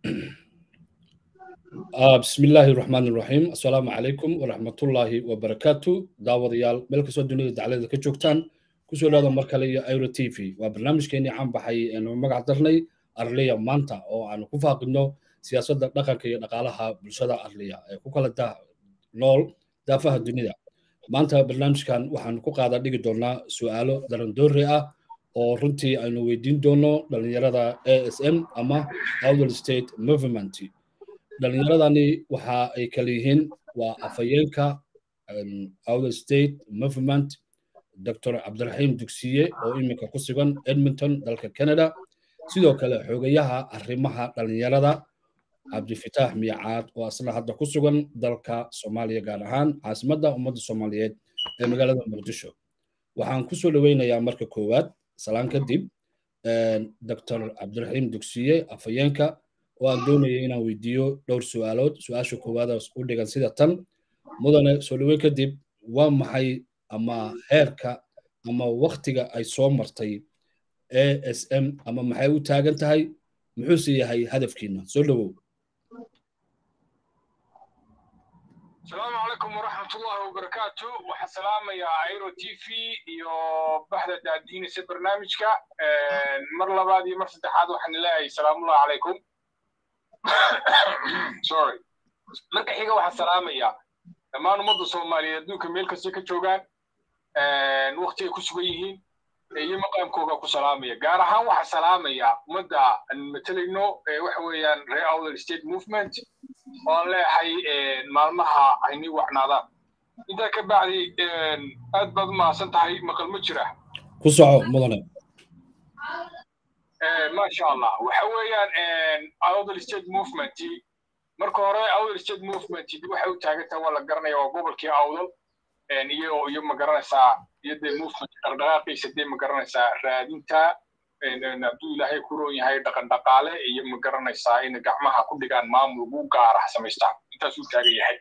بسم الله الرحمن الرحيم السلام عليكم ورحمة الله وبركاته داود يال ملك سو دنيا دعالة كجوكتان كسو لهذا مركلي ايرو تي في وبرنامج كيني عم بحي انه مقع درني ارليا مانتا او عن كفاقنو سياسة دقاقا كي نقالها بلشدة ارليا كوكالا دا نول دافها الدنيا maanta barnaamijkan waxaan ku qaada dhigi doonaa su-aalo darandoori ah oo runtii aynu weydiin doono dhalinyarada a s m ama outward state movement dhalinyaradani waxa ay kala yihiin waa afhayeenka outward state movement dr cabdiraxiim dugsiye oo iminka ku sugan edmonton dalka canada sidoo kale xogayaha arrimaha dhalinyarada cabdifitaax miyacaad oo asna hadda ku sugan dalka soomaaliya gaar ahaan caasimadda ummadda soomaaliyeed ee magaalada muqdisho waxaan kusoo dhoweynayaa marka koowaad salaan kadib dr cabdiraxiim dugsiye afhayeenka oo aan doonaya inaan weydiiyo dhowr su-aalood su-aasha koowaadaas u dhigan sida tan mudane soo dhoweyn kadib waa maxay ama heerka ama waktiga ay soo martay a s m ama maxay u taagan tahay muxuuse yahay hadafkiina soo dhowow asalaamu calaykum waraxmatullahi wabarakaatu waxaa salaamayaa airo t v iyo baxda daadiinaysa barnaamijka mar labaad iyo mar saddexaad waxaan leeyahay salaamullahi calaykum sorry marka xiga waxaa salaamayaa dhammaan ummadda soomaaliyeed adduunka meel kasta ka joogaan wakti ay ku sugan yihiin iyo maqaamkooga ku salaamaya gaar ahaan waxaa salaamaya ummadda aan matalayno waxa weeyaan reer outer state movement oo aan leeyahay maalmaha aynii wacnaadaan intaa ka bacdi aad baad umahadsan tahay maqal ma jira ku soco mudane maasha allah waxa weeyaan outer state movement marka hore outer state movement waxay u taagantahay waa la garanaya waa gobolkii awdal iyo iyo ma garanaysaa iyo dee movement dhaqdhaqaaqiisa dee ma garanaysaa raadinta hadduu ilaahay ku roon yahay dhaqan dhaqaale iyo ma garanaysaa in gacmaha ku dhigaan maamul ugu gaara samaystaan intaasuu taagan yahay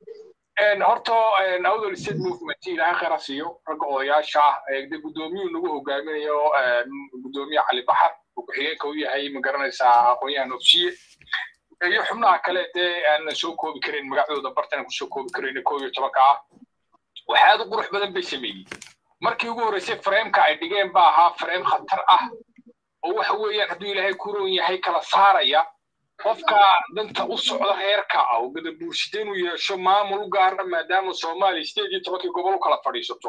horta outdoor state movement ilaahay khayra siiyo ragga odayaasha ah de guddoomiyuu nagu hogaaminayo guddoomiye cali baxar oo ku-xigeenka u yahay ma garanaysaa aqoonyahan ofsiye iyo xubnaha kale dee aanan soo koobi karin magacdooda bartana kusoo koobi karin koo iyo tobanka ah waxa aad u qurux badan bay sameeyey markii ugu horreysay frameeka ay dhigeen ba ahaa frame khatar ah oo waxa weeyaan hadduu ilaahay ku roon yahay kala saaraya qofka danta u socda reerka ah oo gadabuursida inuu yeesho maamul u gaara maadaama soomaaliya sideed iyo tobankii gobol u kala fadhiisato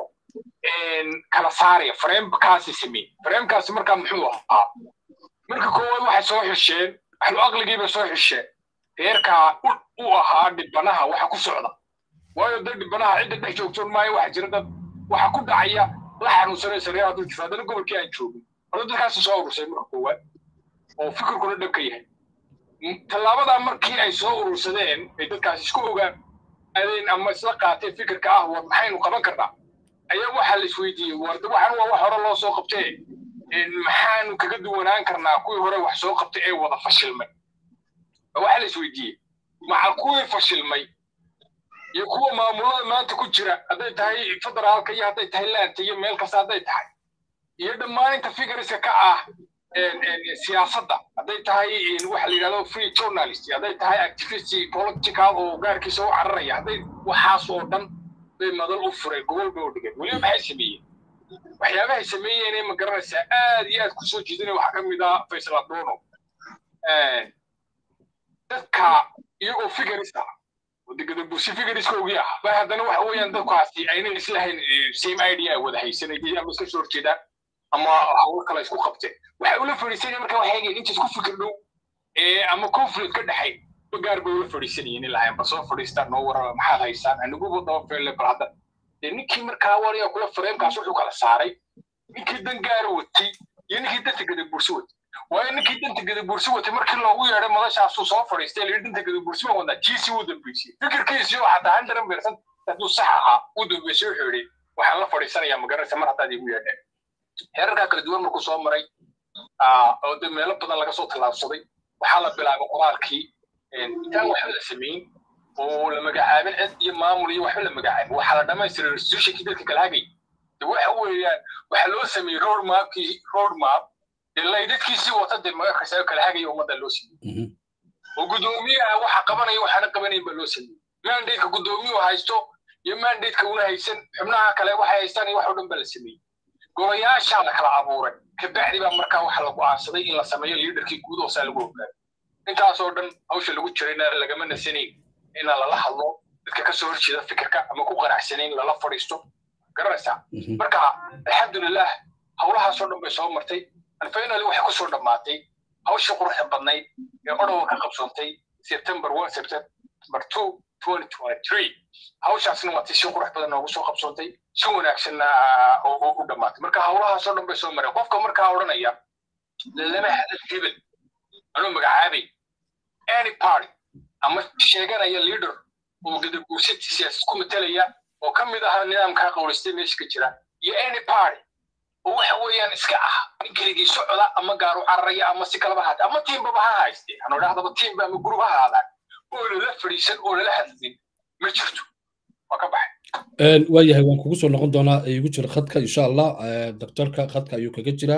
kala saaraya framekaasi sameeyey framekaasi markaa muxuu ahaa marka koowaad waxay soo xisheen ahlu aqligii bay soo xisheen reerkaa u ahaa dhibanaha waxa ku socda waayo dad dhibanaha cidda dhex joogtoon maayo waxa jira dad waxa ku dhacaya la xanuunsanaysa reeraha dulkiisa haddana gobolkii aan joogin horta dadkaasi soo urursay marka koowaad oo fikirkuna dhabka yahay tallaabadaa markii ay soo urursadeen ay dadkaasi isku ogaadeen ama isla qaateen fikirka ah war maxaynu qaban karnaa ayaa waxaa la isweydiiyey war waxaan waa wax hore loo soo qabtee maxaanu kaga duwanaan karnaa kuwii hore wax soo qabtay ee wada fashilmay waxaa la isweydiiyey macal kuwii fashilmay iyo kuwa maamulada maanta ku jira hadday tahay federaalka iyo hadday tahay laanta iyo meel kasta hadday tahay iyo dhammaan inta fikriska ka ah siyaasadda hadday tahay waxa la yidhahdo free journalist hadday tahay activist political oo gaarkiisa u cararaya hadday waxaas oo dhan bay madal u fureen gobol bay u dhigeen weliba maxay sameeyeen waxyaabahay sameeyeen ee ma garanaysaa aad iyo aad kusoo jeedinaya waxaa ka mid ah faysal adono dadka iyagoo figaris ah gadabuusi figariskoogii ah ba haddana waxa weeyaan dadkaasi ayna islahayn same idea ay wada haysanayeen ama iska soo horjeedaan ama hawl kale isku qabteen waxay ula fadhiisanayeen marka waxay eegeen inta isku fikir dhow ama conflict ka dhexay gaar bay ula fadhiisanayeen ilahayn bal soo fadhiistaan noo warama maxaad haysaan aniguba daba feelle bal hadda dee ninkii markaa wariga kula fareemkaas wuxuu kala saaray ninkii dan gaara watay iyo ninkii danta gadabuursi watay waayo ninkii danta gadabuursi watay markii loogu yeedhay madashaasuu soo fadhiistay layidhi danta gadabuursi baan wadnaa kiisii wuu dambeysiyey fikirkiisii oo xataa handaran beersan hadduu sax ahaa uu dambeysay wuxuu yidhi waxaan la fadhiisanayaa magaranaysa mar haddaad igu yeedheen heerarkaa kala duwan markuu soo maray oo de meelo badan laga soo tallaabsaday waxaa la bilaabay qoraalkii intaan waxba la samayn oo la magacaabin cid iyo maamul iyo waxba la magacaabin waxaa la dhamaystiray restitutionkii dadka kala hagay de waxa weeyaan waxaa loo sameeyey road mapkii road map dee laydadkiisii wata dee magakasa kala hagaya ummadda loo siiyey oo guddoomiyaha waxa qabanaya waxaana qabanayn baa loo sameeyey mandateka guddoomiyuhu haysto iyo mandateka una haysan xubnaha kale waxay haystaan iyo wax oo dhan baa la sameeyey golayaashaa la kala abuuray kabacdi baa markaa waxa la go'aansaday in la sameeyo liidarkii guud hoosaa lagu ogaado intaasoo dhan hawsha lagu jirayna lagama nasanayn in lala hadlo dadka ka soo horjeeda fikirka ama ku qanacsanayn lala fadhiisto garanaysaa marka alxamdulilah howlahaasoo dhan bay soo martay finally waxay kusoo dhammaatay hawshii quruxda badnayd ee odhowa ka qabsoontay september one september two twenty twenty three hawshaasna waa tii si qurux badan noogu soo qabsoontay si wanaagsanna u dhammaatay marka howlahaasoo dhan bay soo mareen qofka markaa odhanaya lama hadal hebel anuu magacaabay any party ama sheeganaya leader oo gadaguursati siyaasad ku matalaya oo ka mid ahaa nidaamkaa qawlaystay meesha ka jira iyo any party oo waxa weeyaan iska ah keligii socda ama gaaru cararaya ama si kalaba haata ama tiimbaba ha hayste hanu idhahdaba tiimba ama gurub ha haadaan oo lala fadhiisan oo lala hadlin ma jirto waa ka baxay waayahay waan kugu soo noqon doonaa igu jira khadka insha allah doctorka khadka ayuu kaga jiraa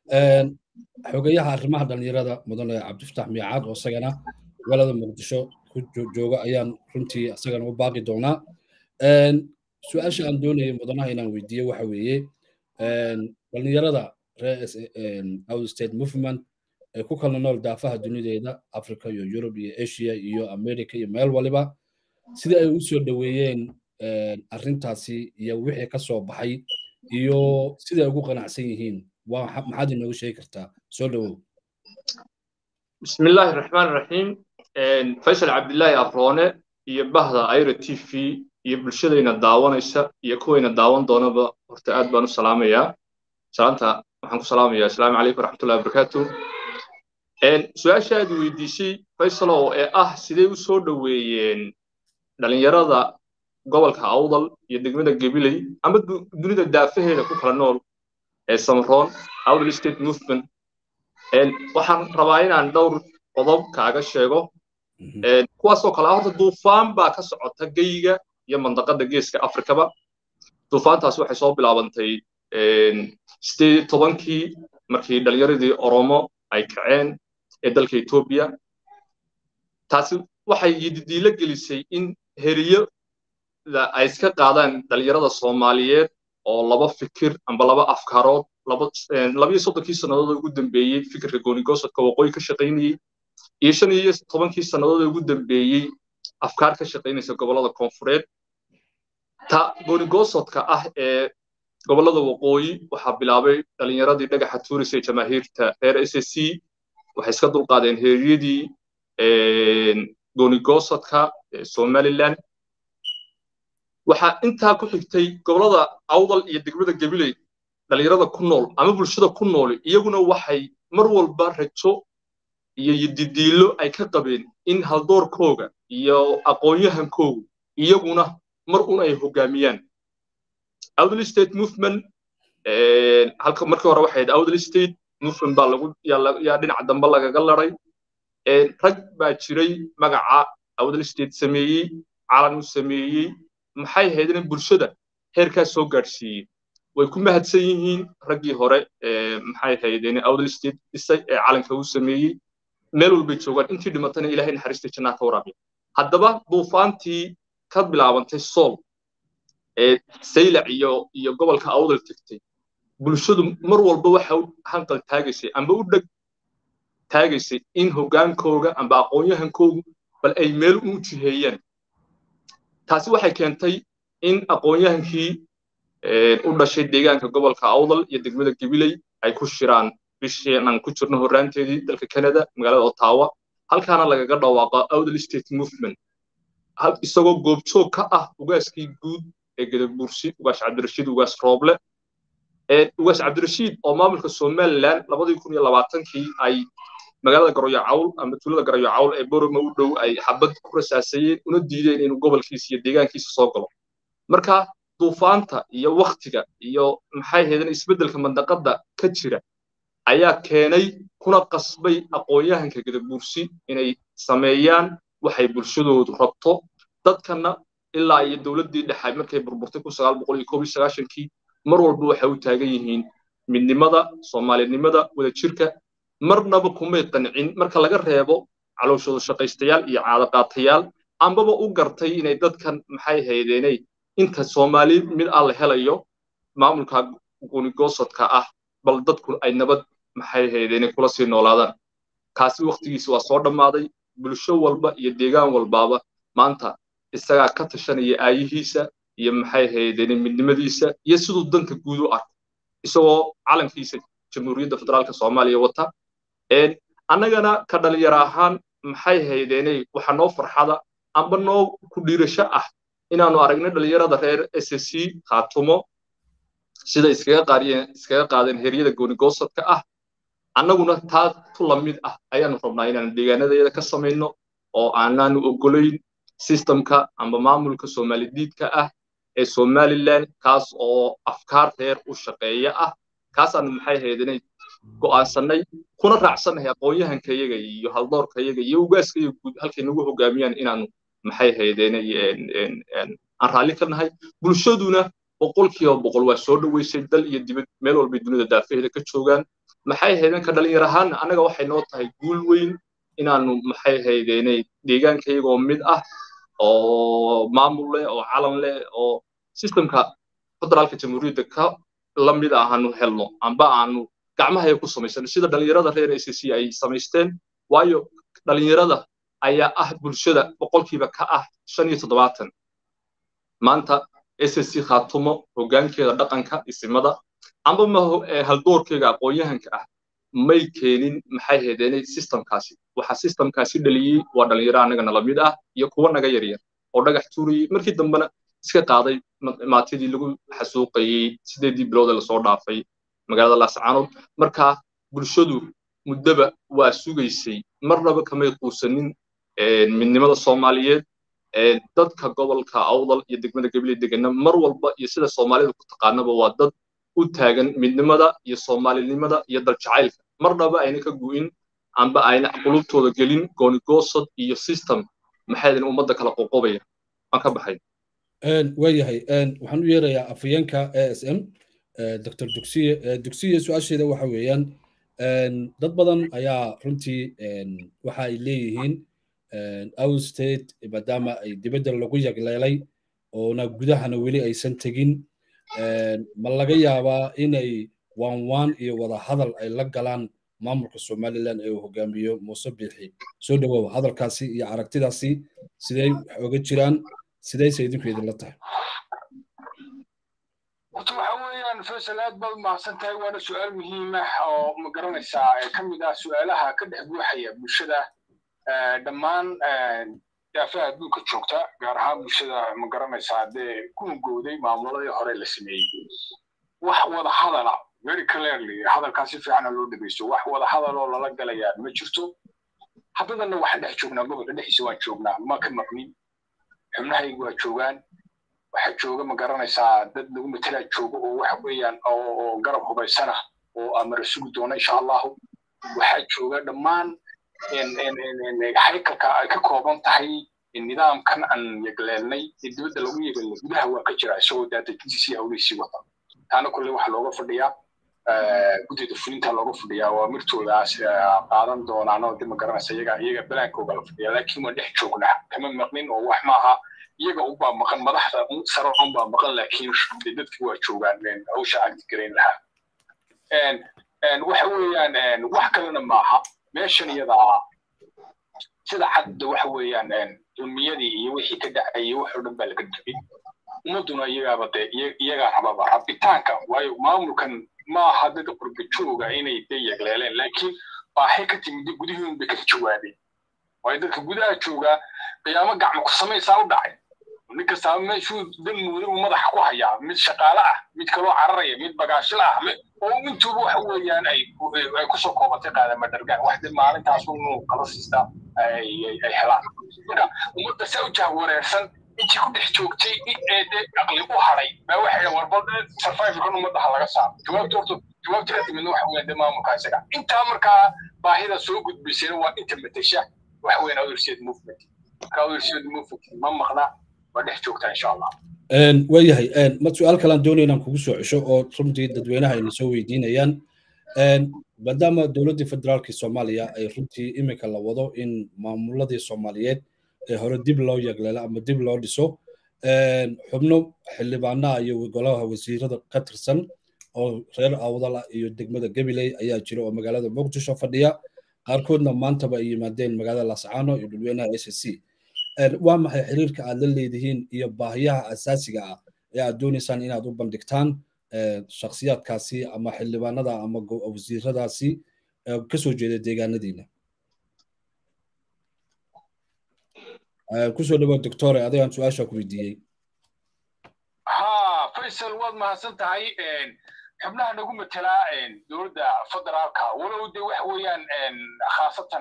xogayaha arrimaha dhalinyarada mudane cabdifataax miicaad oo isagana magaalada muqdisho ku jooga ayaan runtii isagana u baaqi doonaa su-aasha aan doonayay mudanaha inaan weydiiyo waxa weeye dhalinyarada reer out state movement ee ku kala nool daafaha dunideeda africa iyo yurub iyo asia iyo america iyo meel waliba sidii ay u soo dhoweeyeen arrintaasi iyo wixii ka soo baxay iyo siday ugu qanacsan yihiin maxaad inoogu sheegi kartaa soo dhowow بسم الله الرحمن الرحيم فيصل عبد الله أفروني iyo bahda ayra t v iyo bulshadayna daawanaysa iyo kuwayna daawan doonaba horta aad baan u salaamayaa salaanta waxaan ku salaamayaa asalaamu calaykum waraxmatullahi wabarakaatu su-aasha aad weydiisay faysalow ee ah sidee u soo dhoweeyeen dhalinyarada gobolka awdal iyo degmada gabiley ama dunida daafaheeda ku kala nool ee samaroon awdal state movement waxaan rabaa inaan dhowr qodob kaaga sheego kuwaasoo kale horta duufaan baa ka socota geyiga iyo mandaqada geeska afrikaba duufaantaas waxay soo bilaabantay sideed tobankii markii dhalinyaradii oromo ay kaceen ee dalka etoobiya taasi waxay yididiilo gelisay in heriyada ay iska qaadaan dhalinyarada soomaaliyeed oo laba fikir amba laba afkaarood labiyo soddonkii sannadood ugu dambeeyey fikirka goonigosadka waqooyi ka shaqaynayey iyo shan iyo tobankii sannadood ugu dambeeyey afkaar ka shaqaynaysa gobollada koonfureed ta goonigosadka ah ee gobollada waqooyi waxaa bilaabay dhalinyaradii dhagaxa tuuris ee jamaahiirta reer s s c waxay iska dulqaadeen heeriyadii goonigosadka ee somaliland waxaa intaa ku xigtay gobollada awdal iyo degmada gabiley dhalinyarada ku nool ama bulshada ku nool iyaguna waxay mar walba rajo iyo yididiilo ay ka qabeen in haldoorkooga iyo aqoonyahankoogu iyaguna mar un ay hogaamiyaan awdal state movement halka markii hore waxay awdal state movement baa lagu yaa dhinaca dambe lagaga laray rag baa jiray magaca awdal state sameeyey calan u sameeyey maxay ahayd in bulshada heerkaas soo gaadhsiiyey way ku mahadsan yihiin raggii hore maxay ahayd in awdal state dhisay ee calanka u sameeyey meel walbay joogaan intii dhimatana ilaahay naxariista jannaa ka waraabiya haddaba duufaantii ka bilaabantay sool ee saylac iyo iyo gobolka awdal tegtay bulshadu mar walba waxa u hanqal taagaysay amba u dheg taagaysay in hogaankooga amba aqoonyahankoogu bal ay meel u jiheeyaan taasi waxay keentay in aqoonyahankii u dhashay deegaanka gobolka awdal iyo degmada gabiley ay ku shiraan bishii aan ku jirno horraanteedii dalka canada magaalada ottawa halkaana lagaga dhawaaqo awdal state movement isagoo goobjoog ka ah ugaaskii guud ee gadabuursi ugaas cabdirashiid ugaas rooble ugaas cabdirashiid oo maamulka somaliland labadii kun iyo labaatankii ay magaalada garoyo cawl ama tuulada garoyo cawl ee boroma u dhow ay xabad ku rasaasayeen una diideen inuu gobolkiisa iyo deegaankiisa soo galo marka duufaanta iyo waktiga iyo maxay ahaydeen isbeddelka mandaqada ka jira ayaa keenay kuna qasbay aqoonyahanka gadabuursi inay sameeyaan waxay bulshadoodu rabto dadkana ilaa iyo dowladdii dhexe markay burburtay kun sagaal boqol iyo koob iyo sagaashankii mar walba waxay u taagan yihiin midnimada soomaalinimada wadajirka marnaba kumay qancin marka laga reebo calooshooda shaqaystayaal iyo caadaqaatayaal ambaba u gartay inay dadkan maxay haydeenay inta soomaali mid ah la helayo maamulka gunigoosodka ah bal dadku ay nabad maxay haydeenay kula sii noolaadaan kaasi waktigiisa waa soo dhammaaday bulsho walba iyo deegaan walbaaba maanta isagaa ka tashanaya aayihiisa iyo maxay haydeenay midnimadiisa iyo siduu danta guud u arko isagoo calankiisa jamhuuriyadda federaalka soomaaliya wata annagana ka dhalinyaro ahaan maxay haydeenay waxa noo farxada amba noo ku dhiirasho ah inaanu aragno dhalinyarada reer s c khaatumo sida iskaga qaadiyeen iskaga qaadeen heryada goonigoosodka ah annaguna taa tu la mid ah ayaanu rabnaa inaanu deegaanadayada ka samayno oo aanaanu ogolayn systemka amba maamulka soomalidiidka ah ee somaliland kaas oo afkaar reer u shaqeeya ah kaasaanu maxay haydanay go'aansannay kuna raacsannahay aqoon-yahankayaga iyo haldoorkayaga iyo ugaaskayaga guud halkay nagu hogaamiyaan inaanu maxay haydeenay aan raalli ka nahay bulshaduna boqolkiiba boqol waa soo dhoweysay dal iyo dibad meel walbay dunida daafaheeda ka joogaan maxay haydeen ka dhalinyar ahaanna annaga waxay noo tahay guul weyn inaanu maxay haydeenay deegaankayaga oo mid ah oo maamul leh oo calan leh oo systemka federaalka jamhuuriyadda ka la mid ah aanu helno amba aanu gacmahaya ku samaysano sida dhalinyarada reer s c ay samaysteen waayo dhalinyarada ayaa ah bulshada boqolkiiba ka ah shan iyo toddobaatan maanta s c khaatumo hoggaankeeda dhaqanka isimada amba ma haldoorkeega aqoon-yahanka ah may keenin maxay haydeenay systemkaasi waxa systemkaasi dhaliyey waa dhalinyaro annaga nala mid ah iyo kuwa naga yaryar oo dhagax tuurayey markii dambena iska qaaday maatidii lagu xasuuqayey sideedii bilood ee lasoo dhaafay magaalada laascaanood marka bulshadu muddaba waa sugaysay marnaba kamay quusanin midnimada soomaaliyeed dadka gobolka awdal iyo degmada gabiley degana mar walba iyo sida soomaalida ku taqaanaba waa dad u taagan midnimada iyo soomaalinimada iyo daljacaylka marnaba ayna ka gu'in amba ayna qulubtooda gelin goonigoosod iyo system maxay ummadda kala qoqobaya waan ka baxay waayahay waxaan u yeerayaa afayeenka a s m dr dugsiye dugsiye su-aasheeda waxa weeyaan dad badan ayaa runtii waxa ay leeyihiin out state maadaama ay dibadda lagu yagleelay oona gudahana weli aysan tegin ma laga yaabaa inay waan waan iyo wada hadal ay la galaan maamulka somaliland ee uu hogaamiyo muuse biixi soo dhawow hadalkaasi iyo aragtidaasi sidey wax oga jiraan sidayse idinku idinla tahay horta waxa weeyaan faysal aad baad umahadsan tahay waana su-aal muhiim ah oo ma garanaysaa ee ka mid ah su-aalaha ka dhex buuxaya bulshada dhammaan daafaha adduunka joogta gaar ahaan bulshada ma garanaysaa dee ku hungowday maamuladii hore la sameeyey wax wada hadala very clearly hadalkaas si fiicana loo dhegeysto wax wada hadaloo lala galayaa ma jirto haddadana waxaan dhex joognaa gobolka dhexdiisa waan joognaa ma ka maqnin xubnahaygu waa joogaan waxaa jooga ma garanaysaa dad lagu matelaa jooga oo waxa weeyaan oo garab hubaysana oo amara sugi doona insha allahu waxaa jooga dhammaan haykalka ay ka kooban tahay nidaamkan aan yegleelnay ee dibadda lagu yegelnay gudaha waa ka jira isagoo daadajintiisii hawlihiisii wata taana kulle waxaa looga fadhiyaa guddida fulinta looga fadhiyaa waa mirtoodaas qaadan doonaan oo dib ma garanaysa iyaga iyaga balaankooga la fadhiyaa laakiin waan dhex joognaa kama maqnin oo wax maaha iyaga unbaa maqan madaxda sare unbaa maqan laakiin dadki waa joogaan hawsha agti garayn lahaa waxa weeyaan wax kalena maaha meeshan iyada ah sida cadda waxa weeyaan dulmiyadii iyo wixii ka dhacayay wax oo dhan baa laga tegey ummadduna iyagaaba dee iyagaa rababa rabitaanka waayo maamulkan maaha dad qurba jooga inay dee yegleeleen laakiin baaxay ka timid gudihiin bay ka jawaabeen waayo dadka gudaha jooga qiyaamo gacmo ku samaysaa u dhacay nin kastaaba meeshuu dan muuday uu madaxa ku hayaa mid shaqaale ah mid kaloo cararaya mid bagaashila ah oo intuuba waxa weeyaan ay kusoo koobatay qaadama dhargaan wax dib maalintaas unu kala siistaa ay helaan marka ummadda saa u jahwareersan intii ku dhex joogtay ee dee aqli u hadhay baa waxay warbal survivalkan ummadda ha laga saaro jawaabta horta jawaabta ka timidna waxa weeyaan dee maamulka isaga intaa markaa baahida soo gudbaysana waa inta matesha waxa weeyaan otherseed movement marka otherseed movement ma maqna waa dhex joogtaa insha allah waayahay ma su-aal kalaan doonaya inaan kugu soo cesho oo runtii dadweynaha ayna soo weydiinayaan maadaama dowladdii federaalkii soomaaliya ay runtii iminka la wado in maamuladii soomaaliyeed ee hore dib loo yagleelo ama dib loo dhiso xubno xildhibaanaha iyo golaha wasiirada ka tirsan oo reer awdala iyo degmada gabiley ayaa jira oo magaalada muqdisho fadhiya qaarkoodna maantaba ay yimaadeen magaalada lascaano iyo dhulweynaha s c waa maxay xiriirka aad la leedihiin iyo baahiyaha asaasiga ah ee aad doonaysaan inaad u bandhigtaan shakhsiyaadkaasi ama xildhibaanada ama wasiiradaasi kasoo jeeda deegaanadiina kusoo dhawaad doctore adigaan su-aasha ku weydiiyey ha faysal waad mahadsan tahay xubnaha nagu matelaa dowladda federaalka walow de waxa weeyaan khaasatan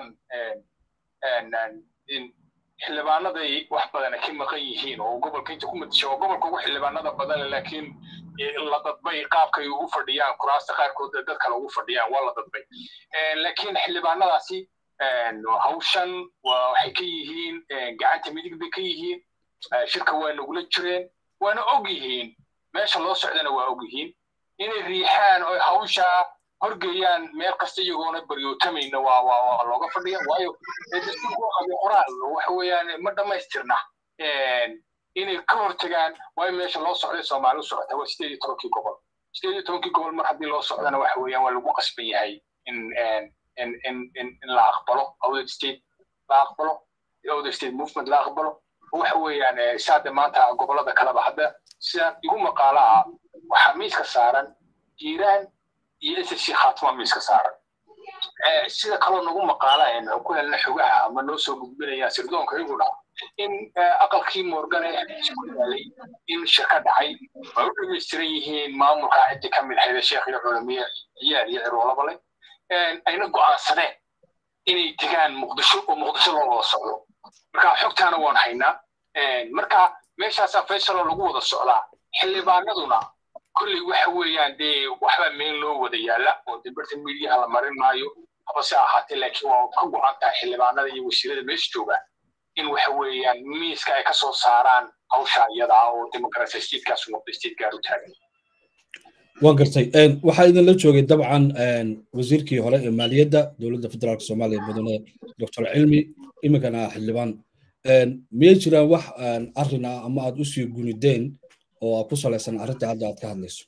xildhibaanaday wax badana ka maqan yihiin oo gobolka inta ku matasha oo gobolka ugu xildhibaanada badan laakiin la dadbay qaabkay ugu fadhiyaan kuraasta qaarkood dad kale ugu fadhiyaan waa la dadbay laakiin xildhibaanadaasi hawshan waxay ka yihiin gacanta midig bay ka yihiin shirka waa nagula jireen waana og yihiin meesha loo socdana waa og yihiin inay riixaan oo hawsha horgeeyaan meel kasta iyagoona baryootamayna waa waa waa looga fadhiya waayo dastuurku qabyo qoraal waxa weeyaan ma dhammaystirna inay ka hortagaan waayo meesha loo socday soomaali u socota waa sideed iyo tobankii gobol sideed iyo tobankii gobol mar haddii loo socdana waxa weeyaan waa lagu qasban yahay in in in in in la aqbalo awded state la aqbalo awded state movement la aqbalo waxa weeyaan saade maanta gobolada kaleba hadda sida igu maqaalaha waxaa miiska saaran jiiraan iyo ssc khaatuma miiska saaran sida kaloo nagu maqaala ku helna xogaha ama noo soo gudbinayaan sirdoonka iyaguna in aqalkii morgane ku yaalay in shirka dhacay ay u dhamaystiran yihiin maamulka ciddi ka mid hayda sheekh iyo culamiye ciyaal iyo ciroolaba leh ayna go'aansadeen inay tegaan muqdisho oo muqdisho loo wada socdo marka xogtaana waan haynaa marka meeshaasaa faysaloo lagu wada socdaa xildhibaanaduna kolley waxa weeyaan dee waxbaa meel loo wada yaalla oo de barta midiyaha la marin maayo habase ahaatee laakiin waa ka go'an tahay xildhibaanada iyo wasiirada meesha jooga in waxa weeyaan miiska ay ka soo saaraan hawsha iyada ah oo demokarasi statecaas noqda state gaar u taagan waan gartay waxaa idinla joogay dabcan wasiirkii hore ee maaliyadda dowladda federaalka soomaaliya mudane doctor cilmi iminkana xildhibaan miyay jiraan wax arrin ah ama aad usii gunideen oo ku salaysan arrinta hadda aad ka hadlayso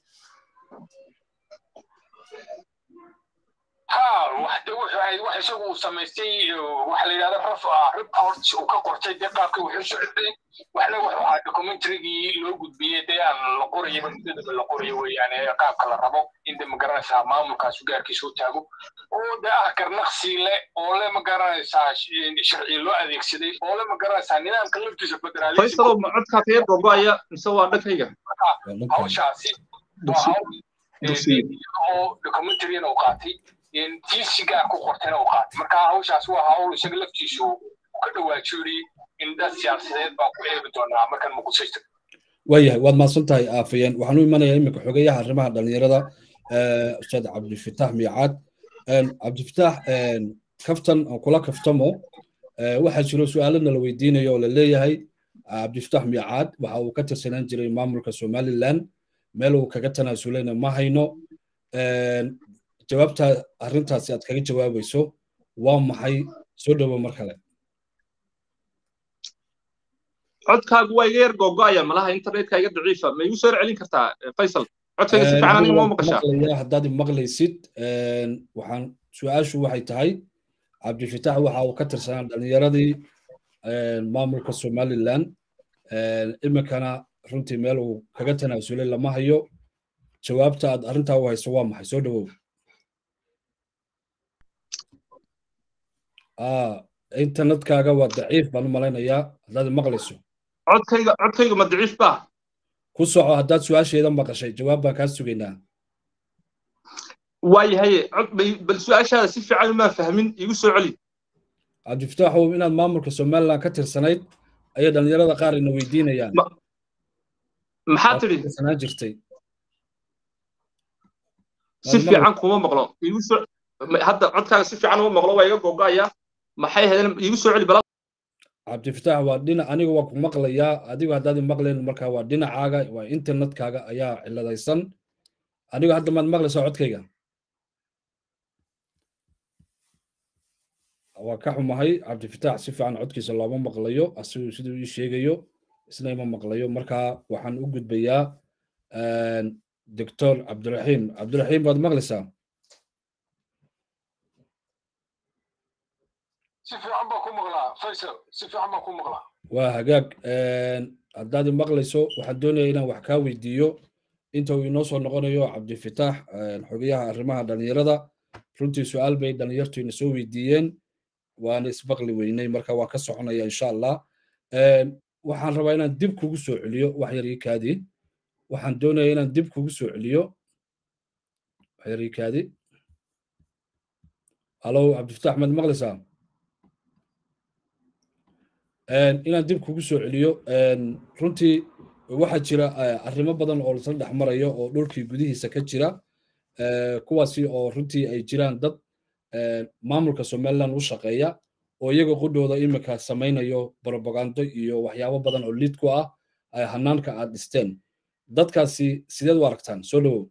ha waxde wuxuu ahayd wax isagu uu samaystay waxa la yidhahda raf report uu ka qortay dee qaabkii wuxuu socday waxna wuxuu ahaa documentarygii loo gudbiyey dee aan la qorayaba muddadaba la qorayo weeyaane qaabka la rabo in de magaranaysaa maamulkaasu gaarkiisa u taago oo de ah garnaqsi le oo le magaranaysaa sharci loo adeegsaday oo le magaranaysaa nidaamka laftiisa federaalfaysalo ma codkaa ka yar gogoaya mise waa dhankayga hawshaasi waa hawl oo documentaryna uu qaatay tiisi gaar ku qortayna uu qaatay marka hawshaas waa hawl isaga laftiisu ka dhawaajiyey in dad siyaasadeed baan ku eegi doonaa markaan muqdisho waayahay waad mahadsan tahay aafayeen waxaan u imanayaa iminka xogeyaha arrimaha dhalinyarada ustaad cabdifitaax miicaad cabdifitaax kaftan oo kula kaftamo waxaa jiro su-aalana la weydiinayo oo la leeyahay cabdifitaax miicaad waxa uu ka tirsanaan jiray maamulka somaliland meel uu kaga tanaasuleyna ma hayno jawaabta arrintaasi aad kaga jawaabayso waa maxay soo dhowo mar kale codkaagu waa iga yar gogo'aya malaha internetka iga daciifa ma igu soo celin kartaa faysal codkayga si fiican aniga ma maqashaa haddaad maqlaysid waxaan su-aashu waxay tahay cabdifitaax waxa uu ka tirsanaa dhalinyaradii maamulka somaliland iminkana runtii meel uu kaga tanaasulay lama hayo jawaabta aad arrintaa u hayso waa maxay soo dhowow internetkaaga waa daciif baan u malaynayaa haddaad maqlayso codkayga codkayga ma daciif baa ku soco haddaad su-aasheeda maqashay jawaab baan kaa sugaynaa waayahay bal su-aashaada si fiican umaa fahmin igu soo celi cabdifitaaxow inaad maamulka somaliland ka tirsanayd ayay dhalinyarada qaar ina weydiinayaan maxaa tidhi tirsanaan jirtay si fiican kuma maqlo igu soo hadda codkaaga si fiican uma maqlo waa iga gogo'aya maxay ahaydeen igu soo celi bala cabdifitaax waa dhinac aniga waa ku maqlayaa adigu haddaad maqlayn markaa waa dhinacaaga waa internetkaaga ayaa ciladaysan anigu hadda maad maqlaysaa codkayga waa ka xumahay cabdifitaax si fiican codkiisa looma maqlayo asigu siduu ii sheegayo isna ima maqlayo marka waxaan u gudbayaa doctor cabdiraxiim cabdiraxiim baad maqlaysaa si fiican baa ku maqlaa faysal si fiican baa ku maqlaa waa hagaag haddaad i maqlayso waxaan doonaya inaan wax kaa weydiiyo inta uu inoo soo noqonayo cabdifitaax xogayaha arrimaha dhalinyarada runtii su-aal bay dhalinyartu ina soo weydiiyeen waana isbaqli weynay marka waa ka soconaya insha allah waxaan rabaa inaan dib kugu soo celiyo wax yar ii kaadi waxaan doonaya inaan dib kugu soo celiyo wax yar ii kaadi alo cabdifitaax maad maqlaysaa inaan dib kugu soo celiyo runtii waxaa jira arrimo badan oo lasla dhex marayo oo dhulkii gudihiisa ka jira kuwaasi oo runtii ay jiraan dad maamulka somaliland u shaqeeya oo iyaga qudhooda imika samaynayo propagando iyo waxyaabo badan oo lid ku ah hanaanka aad dhisteen dadkaasi sideed u aragtaan soo dhowow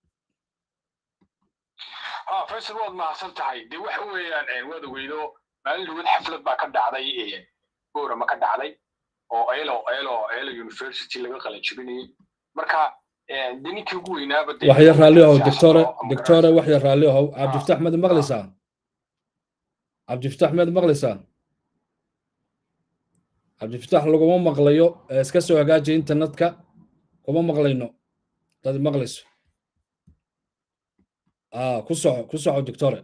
faysal waad mahadsan tahay dee waxa weeyaan waad ogeydo maalin dhawad xaflad baa ka dhacday boorama ka dhacday oo elo elo elo university laga qalajibinayay marka de ninkii ugu weynaaba waxya raalli ahow doctore doctore waxya raalli ahow cabdifitax maad maqlaysaa cabdifitax maad maqlaysaa cabdifitax laguma maqlayo iska soo hagaaji internetka kuma maqlayno dad maqlayso ku soco ku soco doctore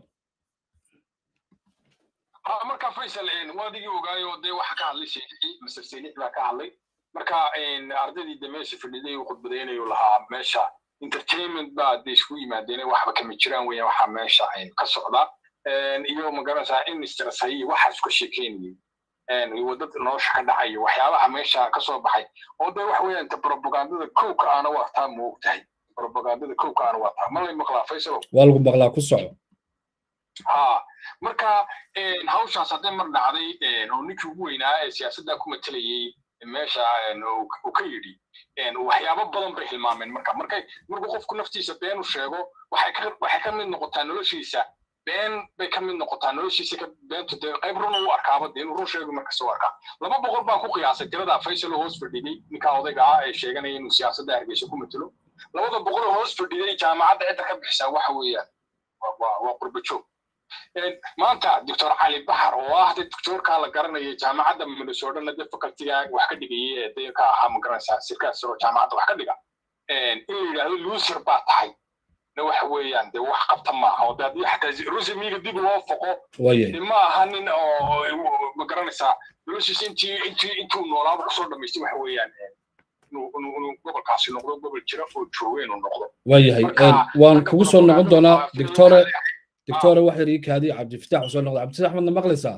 marka faysal waadigii ogaayo dee waxa ka hadlay sheekii master seenix baa ka hadlay marka ardaydii de meesha fadhiday uu khudbadaynayu lahaa meesha entertainment baa de isku yimaadeen waxba kama jiraan weeyaan waxaa meesha ka socda iyo magaranaysaa in stressay waxaas ka sheekeynayay wadada nolosha ka dhacaya waxyaabaha meesha ka soo baxay oo de waxa weeyaan ta propagandada kowka aana waa taa moog tahay propagandada kowka aana waa taa ma lay maqlaa faysalo waa lagu maqlaa ku soco ha marka hawshaas hadday mar dhacday oo ninkii ugu weynaa ee siyaasadda ku matelayay meesha uu ka yidhi waxyaabo badan bay hilmaameen marka markay markuu qofku naftiisa been u sheego waxay ka waxay ka mid noqotaa noloshiisa been bay ka mid noqotaa noloshiisa ka beentu dee qayb run u arkaaba dee inuu run sheego markasta u arkaa laba boqol baan ku qiyaasay tirada faysal oo hoos fadhiday ninkaa odayga ah ee sheeganaya inuu siyaasadda hargeysa ku matelo labada boqol oo hoos fadhiday jaamacadda cidda ka bixisaa waxa weeyaan waa qurba joog maanta doctor cali baxar oo ah de doctorka la garanaya jaamacadda minnesota de facultiga wax ka dhigayay ee de ka ahaa magaranaysaa sirkaas oo jaamacadda wax ka dhiga in la yidhaahdo loser baa tahay na waxa weeyaan de wax qabta maaha oo de haddii xataa rusemiga dib loo foqo ma aha nin oo magaranaysaa noloshiisa intii intii intuu noolaaba kusoo dhamaystay waxa weeyaan inuu gobolkaasi noqdo gobol jira oo jooga inuu noqdo waayahay waan kugu soo noqon doonaa doctore doctore wax yar ii kaadi cabdifitax soo noqda cabdifitax madna maqlaysaa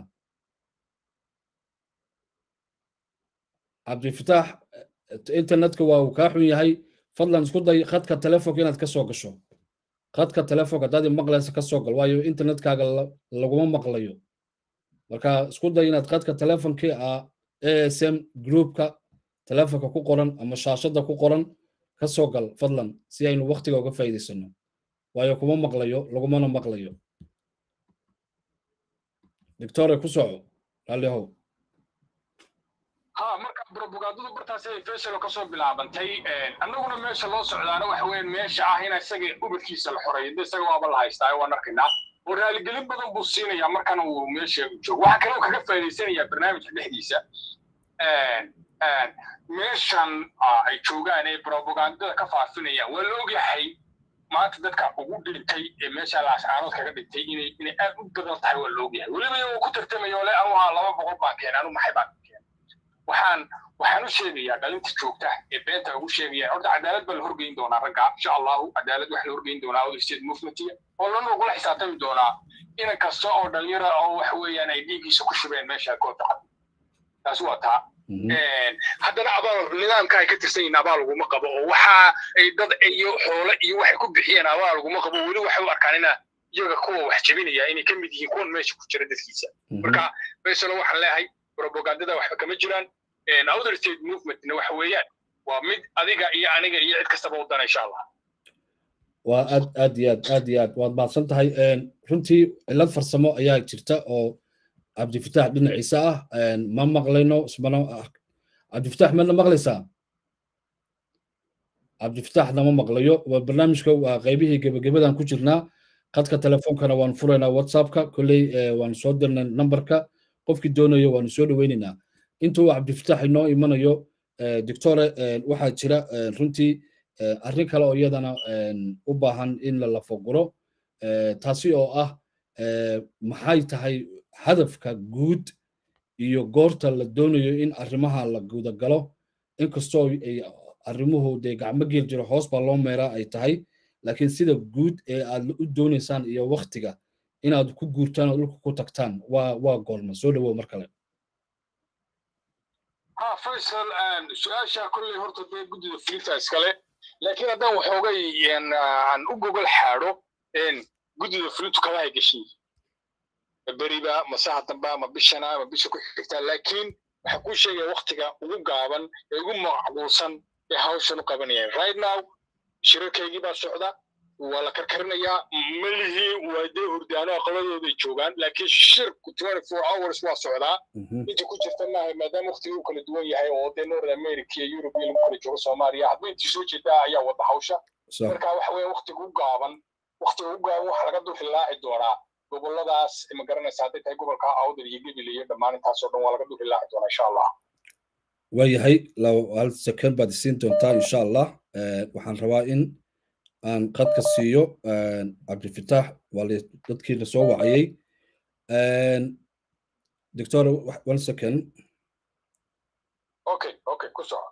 cabdifitax internetka waa uu kaa xun yahay fadlan isku day khadka telefonka inaad ka soo gasho khadka telefonka haddaad maqlaysa ka soo gal waayo internetkaaga laguma maqlayo marka isku day inaad khadka telefonkii ah asm groupka telefonka ku qoran ama shaashadda ku qoran ka soo gal fadlan si aynu waktiga uga faa'iidaysano waayo kuma maqlayo lagumana maqlayo doctore ku soco raallihow ha marka propagandadu bartaas ay faysalo kasoo bilaabantay annaguna meesha loo socdaana waxa weeyaan meesha ah in isaga ubadkiisa la xoreeyo de isaga waaba la haystaa waan arkaynaa oo raaligelin badan buu siinayaa markan uu meesha joogo waxaa kaloo kaga faa'iidaysanayaa barnaamijka dhexdiisa meeshan ay joogaan ee propagandada ka faafinayaan waa la ogyahay maanta dadka ugu dhintay ee meesha laascaanood kaga dhintay inay inay aad u badan tahay waa la ogyahay weliba iyagoo ku tartamayo le anu haa laba boqol baan keenay anu maxay baan keenay waxaan waxaan u sheegayaa dhalinta joogta ee beenta ugu sheegayaan horta cadaalad baa la horgeyn doonaa ragga insha allahu cadaalad wax la horgeyn doonaa other state movementiga oo lana ugula xisaabtami doonaa inan kasta oo dhalinyara oo waxa weeyaan ay dhiiggiisa ku shubeen meesha goobta cad taasi waa taa haddana abaal nidaamka ay ka tirsan yihiin abaal laguma qabo oo waxa ay dad iyo xoole iyo waxay ku bixiyeen abaal laguma qabo weli waxay u arkaan ina iyaga kuwa wax jebinaya inay ka mid yihiin kuwan meesha ku jira dadkiisa marka faysalo waxaan leeyahay propagandada waxba kama jiraan other state movementna waxa weeyaan waa mid adiga iyo aniga iyo cid kastaba u dana insha allah waa aad aad iyo aad aad iyo aad waad mahadsan tahay runtii cilad farsamo ayaa jirta oo cabdifitaax dhinaciisa ah ma maqlayno ismana cabdifitaax madna maqlaysaa cabdifitaaxna ma maqlayo waa barnaamijka waa qaybihii gebagabadan ku jirnaa khadka telefoonkana waan furaynaa whatsappka kolley waan soo dirnay numberka qofkii doonayo waanu soo dhoweynaynaa intuu cabdifitaax inoo imanayo doctore waxaa jira runtii arrin kale oo iyadana u baahan in la lafaguro taasi oo ah maxay tahay hadafka guud iyo goorta la doonayo in arrimaha la gudagalo inkastoo ay arrimuhu dee gacmo geel jiro hoos baa loo meeraa ay tahay laakiin sida guud ee aad u doonaysaan iyo waktiga inaad ku guurtaan oo dhulka ku tagtaan waa waa goorma soo dhawow mar kale ha faysal su-aasha kolley horta dee guddida filinta iskale laakiin haddaan waxoogay aan u gogol xaadho guddida filintu kalahay geshay beriba masaha damba ma bishana ma bisha ku xigtaa laakiin waxaa kuu sheegaya waktiga ugu gaaban ee ugu macquulsan ee hawshan u qabanayaan right now shirarkaygii baa socda waa la karkarinayaa malihii waa dee hurdaano aqabadooday joogaan laakiin shirku twenty four hours waa socdaa inta ku jirta maaha maadaama waktiga uu kala duwan yahay oo dee north america iyo europe iyo lagu kala joogo soomaaliya hadba intii soo jeedaa ayaa wada hawsha marka waxa weeye waktiga u gaaban waktiga u gaaban waxa laga dulhilaaci doonaa goboladaas ma garanaysa hadday tahay gobolka awdal iyo gebile iyo dhammaan intaasoo dhan waa laga dulhilaaci doonaa insha allah waayahay hal second baad isiin doontaa insha allah waxaan rabaa in aan qadka siiyo cabdifitaax waa dadkiina soo wacayay doctor one second okay okay ku soco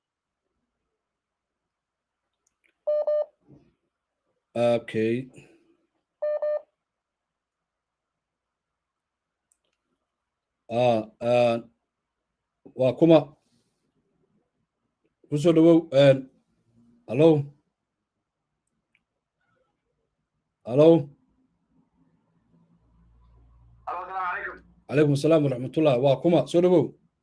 okay ah waa kuma kusoo dhawow hallo hallo calaykum asalaam waraxmatullah waa kuma soo dhawow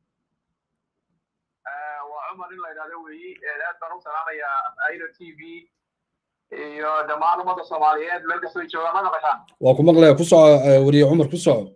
waa cumar in la idhahdo weeyi aad baan u salaamayaa airo t v iyo dhammaan ummadda soomaaliyeed meel kastoo joogaan ma maqashaan waa ku maqlaya ku soco weriye cumar ku soco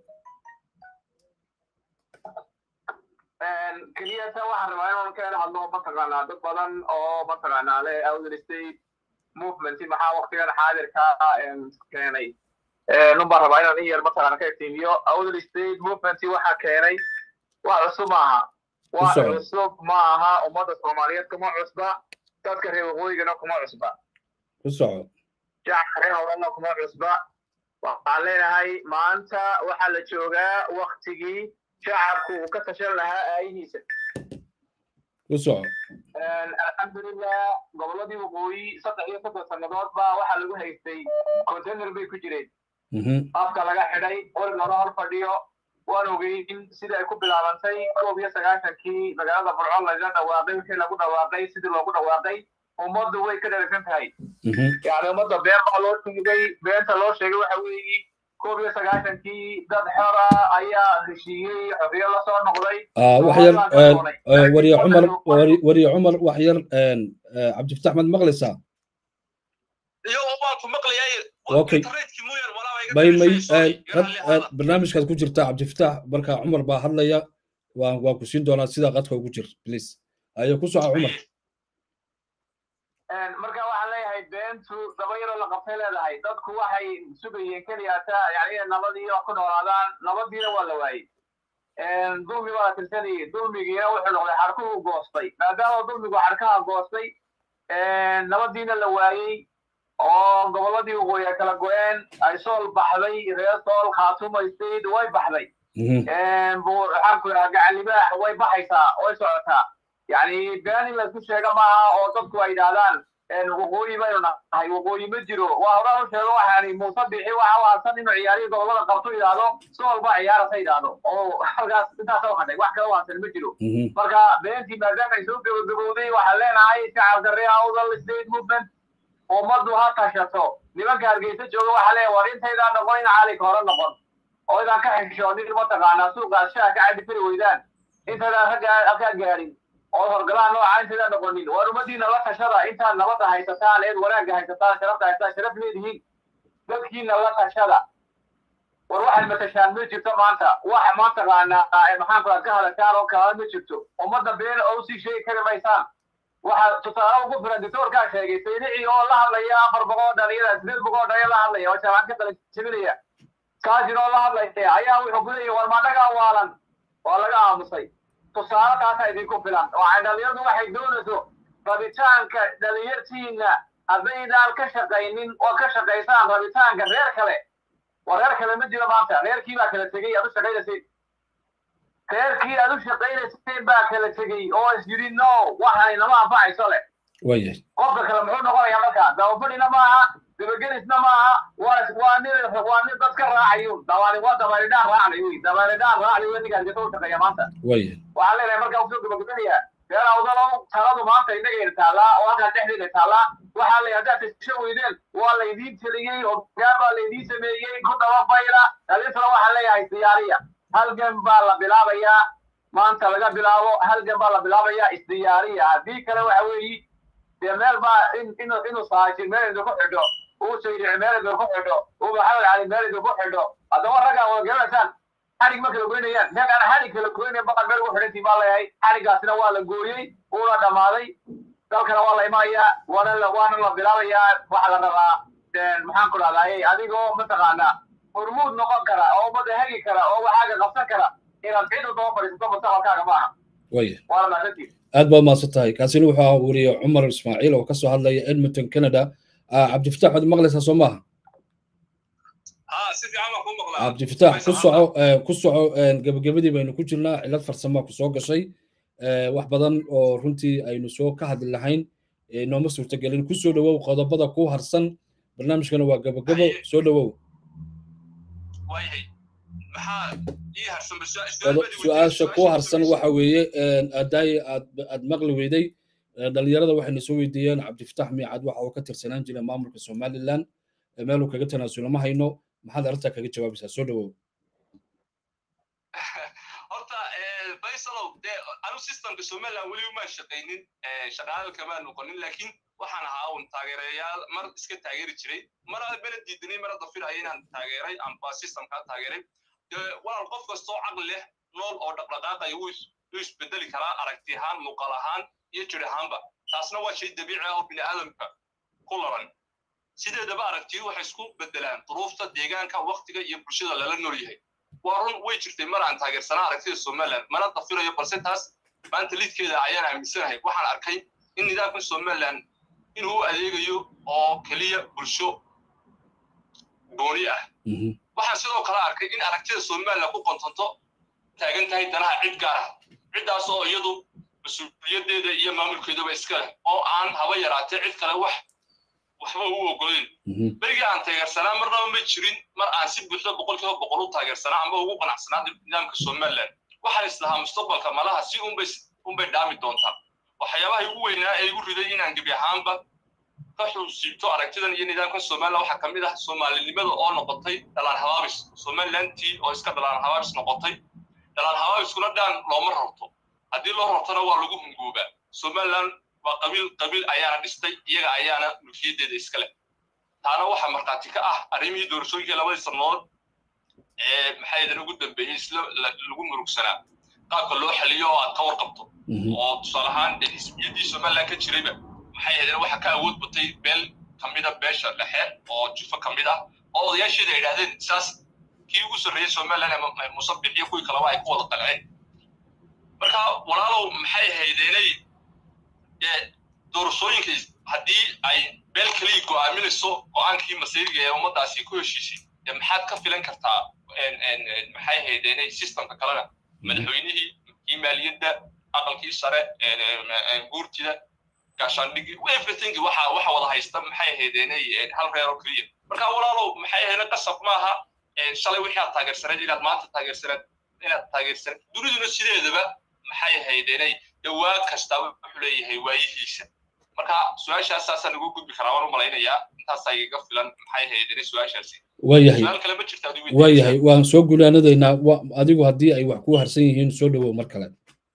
keliyata waxaan rabaa inaan ka hadlo mataqaanaa dad badan oo mataqaanaa le outer state movement maxaa waktigan xaadirka keenay nun baan rabaa inaan in yar mataqaana ka iftiimiyo outer state movement waxaa keenay wax cusub maaha wax cusub ma aha ummadda soomaaliyeed kuma cusba dadka reer waqooyigana kuma cusba ku soco shacabka reer howlana kuma cusba waxaan leenahay maanta waxaa la joogaa waktigii shacabku uu ka tashan lahaa aayihiisa ku soco alxamdulilah gobolladii waqooyi saddex iyo soddon sannadood baa waxaa lagu haystay container bay ku jireen afka laga xidhay qorig loola hor fadhiyo waan ogeyn sida ay ku bilaabantay koob iyo sagaashankii magaalada burco laga dhawaaqay wixii lagu dhawaaqay sidii loogu dhawaaqay ummaddu way ka dheragsan tahay yani ummadda been baa loo sheegay beenta loo sheegay waxa weeyi koob iyo sagaashankii dad xora ayaa heshiiyey xorriyo lasoo noqday wax yar wariye cumar wariye cumar wax yar cabdifatax mad maqlaysaa okay may may barnaamijkaad ku jirtaa cabdifatax marka cumar baa hadlaya waan waan ku siin doonaa sidaa qadka ugu jir please ayo ku soco cumar marka waxaan leeyahay beentu daba yaroo la qabtay leedahay dadku waxay sugayeen keliyaata yani inay nabadii wax ku noolaadaan nabadiina waa la waayey dulmi baa la tirsanayay dulmigiina wuxuu noqday xarkuhu goostay maadaama dulmigu xarkaha goostay nabadiina la waayey oo gobolladii waqooyi ay kala go-een ay sool baxday reer sool khaatuma state way baxday waxaan ku idhaha gacalibaax way baxaysaa way socotaa yani been in laisku sheega maaha oo dadku ay yidhahdaan waqooyi baynu nahay waqooyi ma jiro waa horaan u sheego waxaani muuse bixi waxa waasan inuu ciyaariyo gobolada qabto yidhaahdo si walba ciyaarasa yidhaahdo oo halkaas intaasa hadhay wax kala waasan ma jiro marka beentii maadaama ay soo gabagabowday waxaan leenahay shacabka reer awdal state movement ummaddu ha tashato nimanka hargeysa jooga waxaa leeyahay war intaydaan noqon in caalinka hore noqon oo idaan ka xishoonin mataqaanaa suuqaas shaha ka cabi kari weydaan intaydaan ragga halkaa gaadhin oo horgalaan nooca intaydaan noqonin war ummadiina la tashada intaad nabadda haysataan eed wanaagga haysataan sharafta haysataan sharaf leedihiin dadkiina la tashada war waxaad matashaan ma jirto maanta waxa maanta qaanaa maxaan ku ka hadashaan oo kala ma jirto ummadda been oo usii sheegi kari maysaan waxa tusaale ugu filan doctorkaa sheegay saynici oo la hadlaya afar boqol dhalinyada sideed boqol dhalinyada la hadlaya oo shabaan ka kala jebinaya kaasin oo la hadlaya ayaa wuxuu ku leeyahy war maadhagaa waalan waa laga aamusay tusaale taasa idinku filan oo dhalinyaradu waxay doonayso rabitaanka dhalinyartiina haddaydaan ka shaqaynin oo ka shaqaysaan rabitaanka reer kale waa reer kale ma jiro maanta reerkii baa kala tegey aad u shaqaynaysay reerkii aad u shaqaynaysay baa kala tegey oo is yidhi no waxaan inama anfacayso leh waya qofka kale muxuu noqonayaa markaa dabafadhina maaha dabagelisna maaha waa waa nin waa nin dad ka raacayo dabaali waa dabaalidhaan raacday wey dabaalidhaan raacday wey ninkaan gata u shaqeeya maanta waya waxaan leenahay markaa usoo gabagabanayaa reer awdalo taladu maanta innagayna taallaa oo halkaan dhexdeeda taallaa waxaa la haddaad tasho weydeen waa laydiin teliyey hogaan baa laydiin sameeyey ku daba fayla dhaliintana waxaan leeyahay diyaariya halgan baa la bilaabayaa maanta laga bilaabo halgan baa la bilaabayaa isdiyaariya haddii kale waxa weeyi dee meel baa in inuu inuu saajin meel idinku xidho uu saydici meel idinku xidho uu maxamed cali meel idinku xidho haddaba raggaa wada garanaysaan xadhig ma kala goynayaan rag aan xadhig kala goynayn baqal meel ugu xidhantii baa leeyahay xadhiggaasina waa la gooyey uuna dhammaaday dalkana waa la imanayaa waana la waana la bilaabayaa waxa la rabaa maxaan ku dhahdaayey adigoo mataqaanaa hormuud noqon kara oo ummadda hegi kara oo waxaaga qabsan kara inaad cid u daba fadhiisato mustaqbalkaaga maaha waya waana mahadsantihin aad baad mahadsan tahay kaasina wuxuu ahaa weriye cumar ismaaciil oo kasoo hadlaya edmonton canada cabdifatax waad maqlaysaa soo maaha cabdifatax ku soco ku soco gebagabadii baynu ku jirnaa cilad farsamaa ku soo gashay wax badan oo runtii aynu soo ka hadli lahayn nooma suurtagelin ku soo dhowow qodobada ku harsan barnaamijkana waa gabagabo soo dhowow su-aasha ku harsan waxa weeye aadaay aad aad maqli weyday dhalinyarada waxayna soo weydiiyeen cabdifatax miicad waxa uu ka tirsanaan jiray maamulka somaliland meeluu kaga tanaasulo ma hayno maxaad arrintaa kaga jawaabaysaa soo dhowow horta faysalow dee anu systemka somaliland weli uma shaqaynin shaqaale kamaa noqonin laakiin waxaan ahaa un taageerayaal mar iska taageeri jiray mar bena diidanay mar hadda filaya inaan taageeray amba systemkaa taageeray walaal qof kastoo caqli leh nool oo dhaqdhaqaaqaya wuu isbedeli karaa aragti ahaan muuqaal ahaan iyo jir ahaanba taasna waa shay dabiici ah oo bini aadamka ku laban sideedaba aragtiyu waxay isku bedelaan duruufta deegaanka waktiga iyo bulshada lala nool yahay waa run way jirtay mar aan taageersanaa aragtida somaliland mana dafirayo balse taas maanta lidkeeda ayaan aaminsanahay waxaan arkay in nidaamka somaliland inuu u adeegayo oo keliya bulsho gooni ah waxaan sidoo kale arkay in aragtida somaliland ku qontonto taagan tahay danaha cid gaar ah ciddaas oo iyadu mas-uuliyadeeda iyo maamulkeedaba iska leh oo aan haba yaraatee cid kale wax waxba u ogolayn berigii aan taageersanaa marnaba ma jirin mar aan si buuxda boqolkiiba boqol u taageersanaa ama ugu qanacsanaa nidaamka somaliland waxaan islahaa mustaqbalka malaha si unbay unbay dhaami doontaa waxyaabaha igu weynaa ee igu riday inaan gebi ahaanba ka xusiibto aragtidan iyo nidaamka somaliland waxaa kamid ah soomaalinimada oo noqotay dhalaan habaabis somalilandtii oo iska dhalaan habaabis noqotay dhalaan habaabiskuna dhaan looma rarto haddii loo rartona waa lagu hungoobaa somaliland waa qabiil qabiil ayaana dhistay iyaga ayaana mulkiyadeeda iska leh taana waxaa markhaati ka ah arrimihii doorashooyinkii labadii sannadood ee maxaa idan ugu dambeeyey isla lagu murugsanaa qaabka loo xaliyo oo aad ka warqabto oo tusaale ahaan xisbiyadii somaliland ka jirayba maxay ahaydeen waxa ka awood batay beel kamida beesha dhexe oo jufo kamid ah oo odayaasheeda ay idhahdeen saas kii ugu sarreeyey somaliland ee musabix iyo kuwii kaleba ay ku wada qanceen marka walaalow maxay ahaydeenay doorashooyinka haddii ay beel keliya go'aaminayso go'aankii masiiriga ee ummaddaasi ku heshiisay dee maxaad ka filan kartaa maxay ahaydeenay systemka kalena madaxweynihii kii maaliyadda aqalkii sare guurtida gaashaandhigi everything waxa waxa wada haysta maxay ahaydeenay hal reer oo keliya marka walaalow maxay ahaydeen qasab maaha shalay wixii aad taageersaneed inaad maanta taageersaneed inaad taageersaneed duniduna sideedaba maxay ahaydeenay dhawaa kasta wuxuu leeyahay waayihiisa marka su-aashaas saasaan ugu gudbi karaa waan u malaynayaa intaasaa igaga filan maxay ahaydeenay su-aashaasi waayahay su-aal kale ma jirta adigu waayahay waan soo gunaanadaynaa adigu haddii ay wax ku harsan yihiin soo dhowow mar kale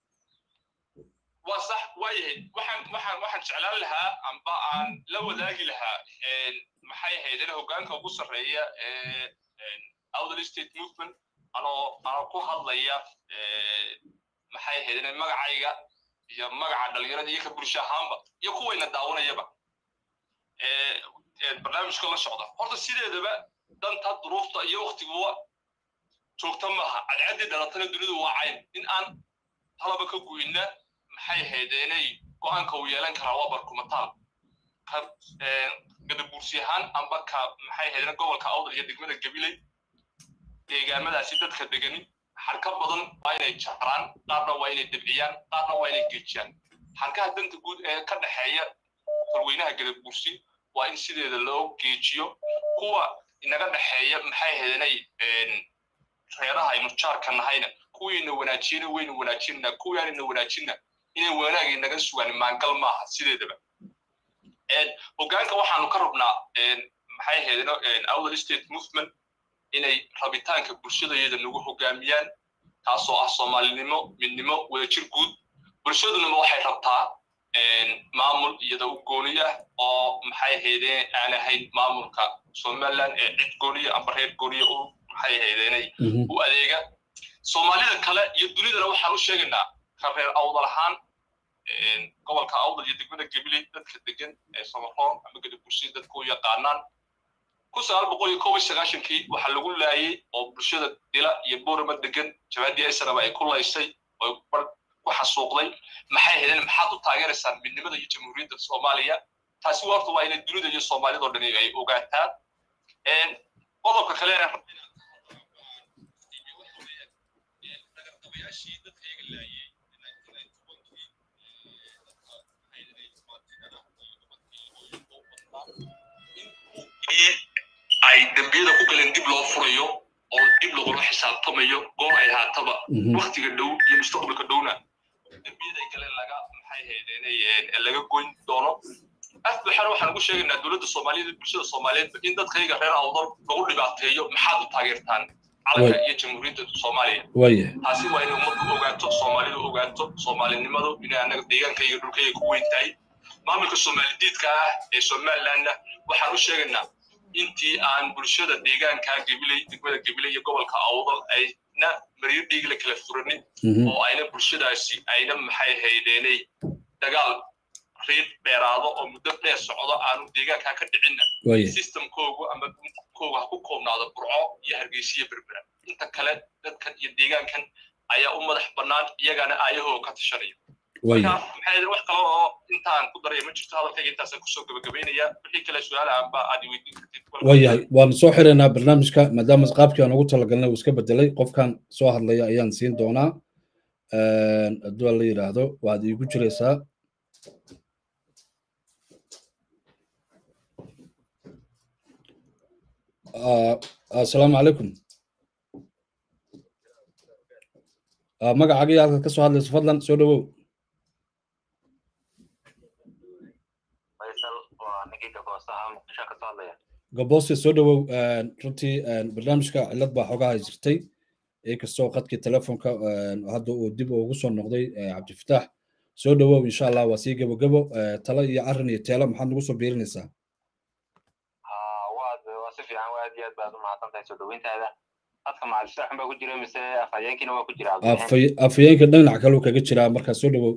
waa sax waayahay waxaan waxaan waxaan jeclaan lahaa amba aan la wadaagi lahaa maxay ahaydeen hoggaanka ugu sarreeya ee outer state movement anoo anoo ku hadlaya maxay ahayd inay magacayga iyo magaca dhalinyarada iyo ka bulsho ahaanba iyo kuwayna daawanayaba barnaamijka la socda horta sideedaba danta duruufta iyo waktiguwa joogta maaha cadcaddii dhalatana dunidu waa cayn in aan talaba ka goyna maxay ahayd inay go-aanka uu yeelan karaa waa barkumataal ka gadabuursi ahaan amba ka maxay ahayd gobolka awdal iyo degmada gabiley deegaamadaasi dadka degani xarka badan waa inay jaraan qaarna waa inay debciyaan qaarna waa inay geejiyaan xarkaha danta guud ee ka dhexeeya tolweynaha gadabuursi waa in sideeda loo geejiyo kuwa inaga dhexeeya maxay ahayd inay reeraha aynu jaarka nahayna kuwiina wanaajiyena waynu wanaajinana kuwiaanina wanaajinna inay wanaag inaga sugaan maangal maaha sideedaba hoggaanka waxaanu ka rabnaa maxay ahayd outer state movement inay rabitaanka bulshadayada nagu hoggaamiyaan taasoo ah soomaalinimo midnimo wadajir guud bulshadunama waxay rabtaa maamul iyada u gooni ah oo maxay ahaydeen aan ahayn maamulka somaliland ee cid gooniya amba reer gooniya u maxay ahaydeenay u adeega soomaalida kale iyo dunidana waxaan u sheegaynaa ka reer awdal ahaan gobolka awdal iyo degmada gabiley dadka degan ee samaroon ama gadabursi dadka u yaqaanaan kun sagaal boqol iyo kob iyo sagaashankii waxaa lagu laayey oo bulshada dila iyo boorama degan jabaadii esraba ay ku laysay oo ku xasuuqday maxay ahaydeen maxaad u taageeraysaan midnimada iyo jamhuuriyadda soomaaliya taasi horta waa inay dunida iyo soomaalidoo dhani ay ogaataan qodobka kale ay dembiyada ku galeen dib loo furayo oo dib lagula xisaabtamayo goor ay haataba waktiga dhow iyo mustaqbalka dhowna dembiyada ay galeen laga maxay ahaydeen laga goyn doono asbaxana waxaan ugu sheegaynaa dowladda soomaaliyeed iyo bulshada soomaaliyeed in dadkayga reer awdal lagu dhibaateeyo maxaad u taageertaan calanka iyo jamhuuriyadda soomaaliya taasi waa inay ummaddu ogaato soomaalidu ogaato soomaalinimadu inay annaga deegaankayga dhulkayga ku weyn tahay maamulka soomaalidiidka ah ee somalilandna waxaan u sheegaynaa intii aan bulshada deegaanka gabiley degmada gabiley iyo gobolka awdal ayna maryo dhiigla kala furanin oo ayna bulshadaasi ayna maxay haydeenay dagaal riid dheeraado oo muddo dheer socdo aanu deegaanka ka dhicinna systemkoogu ama kooga ha ku koobnaado burco iyo hargeysiya berbera inta kale dadkan iyo deegaankan ayaa u madax bannaan iyagana aayahooga ka tashanaya maxay wax kale oo intaan ku daraya ma jirto hadalkayga intaasaan kusoo gabagabaynaya wixii kale su-aala aanba aad weydiin kartid waayahay waanu soo xiraynaa barnaamijka maadaama qaabkii aan ugu talagalnay uu iska bedelay qofkan soo hadlaya ayaan siin doonaa hadduu la yidhaahdo waad iigu jiraysaa asalaamu calaykum magacaaga halkaad ka soo hadlayso fadlan soo dhowow gaboose soo dhowow runtii barnaamijka cillad baa xogaha jirtay inkastoo qadkii telefonka hadda uu dib ugu soo noqday cabdifitaax soo dhowow insha allah waa sii gebogebo talo iyo arrin iyo teelo maxaad nagu soo biirinaysaa waa si fiican aad iyo aad baad u mahadsan tahay soo dhoweyntaada dadka macalifitaaxun baa ku jira mise afhayeenkiina waa ku jira afhayeenka dhinac kaleu kaga jiraa markaa soo dhowow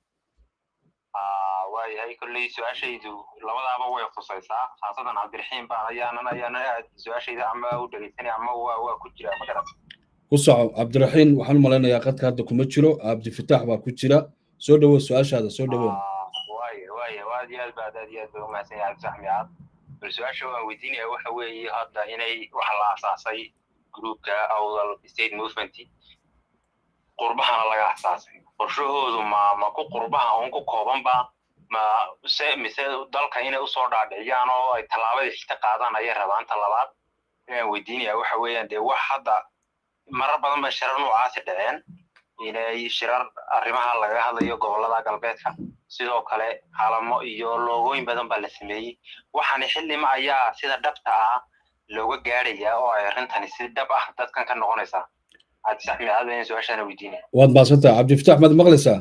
waayahay kolley su-aashaydu labadaaba way khusaysaa khaasadan cabdiraxiim baan ayaanan ayaana aad su-aashayda ama u dhegeysanay ama waa waa ku jira ma garat ku soco cabdiraxiim waxaan u malaynayaa qadka hadda kuma jiro cabdifitaax baa ku jira soo dhowow su-aashaada soo dhowow waaya waaya aad iyo aad baad aad iyo aad baa umahadsan yahay cabdifitaax miyaad bal su-aasha waan weydiinaya waxa weeye hadda inay waxa la asaasay groupka awdal state movement qurbahana laga asaasay qorshahoodu ma ma ku qurbaha uun ku koobanba ma se mise dalka inay usoo dhaadhiciyaan oo ay tallaabada xigta qaadaan ayay rabaan ta labaad inaan weydiinaya waxa weeyaan dee wax hadda marar badan ba shirar noocaasi dhaceen inay shirar arrimaha laga hadlayo gobollada galbeedka sidoo kale calamo iyo loogooyin badan baa la sameeyey waxaani xillima ayaa sida dhabta ah looga gaadhayaa oo ay arrintani si dhab ah dadkan ka noqonaysaa cabdisax micaad baan su-aashaana weydiinaya waad mahadsantaha cabdifitaax maad maqlaysaa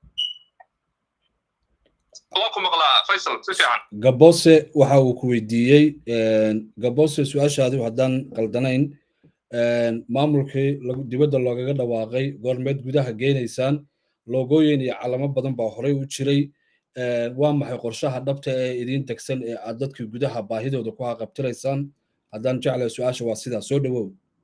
waa ku maqlaa faysal si fiican gabose waxa uu ku weydiiyey gabose su-aashaadi haddaan qaldanayn maamulkii dibadda loogaga dhawaaqay goormeed gudaha geenaysaan loogooyin iyo calamo badan baa horey u jiray waa maxay qorshaha dhabta ee idiin degsan ee aad dadkii gudaha baahidooda ku haqabtiraysaan haddaan jeclahay su-aasha waa sidaa soo dhowow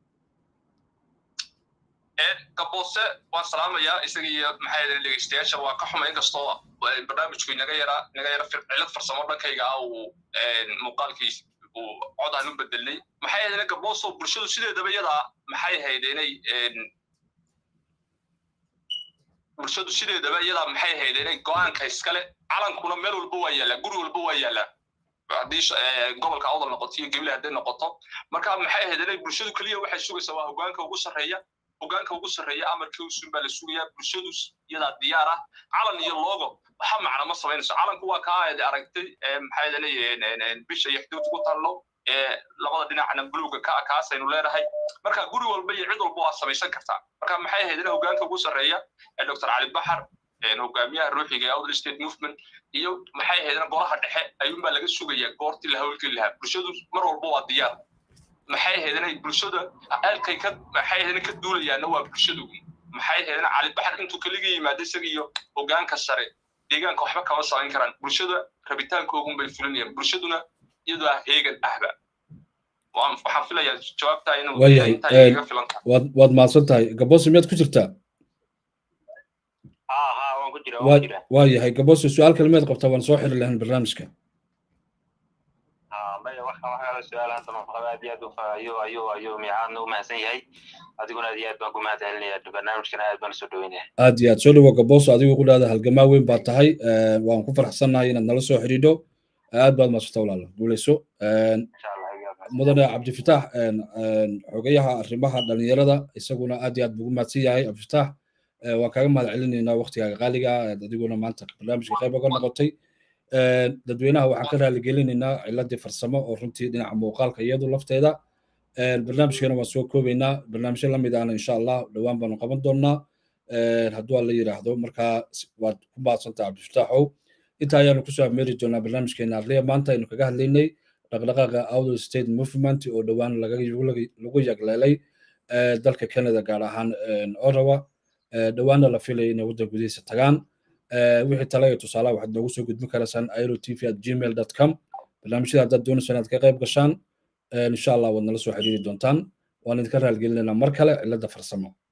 gaboose waan salaamayaa isaga iyo maxaa yidhahdeen dhegeystayaasha waa ka xuma inkastoo barnaamijku inaga yara inaga yara cilad farsamo dhankayga ah uu muuqaalkiis uu codaan u bedelnay maxay ahaydeen gabooso bulshadu sideedaba iyadaa maxay ahayd inay bulshadu sideedaba iyadaa maxay ahayd inay go-aanka iskale calankuna meel walba waa yaallaa guri walba waa yaallaa haddii gobolka awdal noqoto iyo gebile hadday noqoto marka maxay ahayd inay bulshadu keliya waxay sugaysaa waa hogaanka ugu sarreeya hogaanka ugu sarreeya amarkii usun baa la sugayaa bulshadu iyadaa diyaar ah calan iyo logo waxa macna ma samaynayso calanku waa kaa aad aragtay maxay leeyihiin bisha iyo xuduud ku tallo labada dhinacna buluuga ka kaasaynu leenahay marka guri walba iyo cid walba waa samaysan kartaa marka maxay ahayd in hogaanka ugu sarreeya dr cali baxar hogaamiyaha ruuxiga ee outer state movement iyo maxay ahayd golaha dhexe ayuunbaa laga sugayaa goortii la hawlgeli lahaa bulshadu mar walba waa diyaar maxay ahayd inay bulshada aalkay ka maxay ahayd ka duulayaana waa bulshadu maxay ahayd in cali baxar intuu kaliga yimaado isaga iyo hogaanka sare deegaanka waxba kama samayn karaan bulshada rabitaankoogun bay fulinayaan bulshaduna iyadoo ah heegan ahba waxaan filayaa jawaabtaa inuu waayahay waad mahadsan tahay gaboose miyaad ku jirtaa waa yahay gaboose su-aal kale miyaad qabtaa waan soo xiri lahayn barnaamijka aad iyo aad ayuu ayuu ayuu miicaadna u mahadsan yahay adiguna aad iyo aad baan ku mahad celinaya barnaamijkana aad baan usoo dhaweynaya aad iyo aad soo dhawo gaboso adigu ku dhahda halgamaa weyn baa tahay waan ku faraxsannahay inaad nala soo xidhiidho aad baad maasata walaalo guuleyso mudane cabdifitaax xogayaha arrimaha dhalinyarada isaguna aad iyo aad bugu mahadsan yahay cabdifitaax waan kaaga mahad celinaynaa waktigaaga qaaliga adiguna maanta barnaamijka qayb oga noqotay dadweynaha waxaan ka raaligelinaynaa ciladii farsamo oo runtii dhinaca muuqaalka iyadu lafteeda barnaamijkeena waan soo koobaynaa barnaamijyo lamid ahna insha allah dhowaan baanu qaban doonaa hadduu alla yidhaahdo markaa waad ku mahadsantaha cabdifataaxow inta ayaanu kusoo ameeri doonaa barnaamijkeena arliya maanta aynu kaga hadlaynay dhaqdhaqaaqa outer state movement oo dhowaan lagu yagleelay dalka canada gaar ahaan orawa dhowaanna la filaya inay waddan gudihiisa tagaan wixii tale iyo tusaalaha waxaad noogu soo gudbin karaysaan airo tv at gmail dot com barnaamijyada haddaad doonayso inaad ka qayb gashaan insha allah waad nala soo xiriiri doontaan waan idinka raalgelinaynaa mar kale cilladda farsamo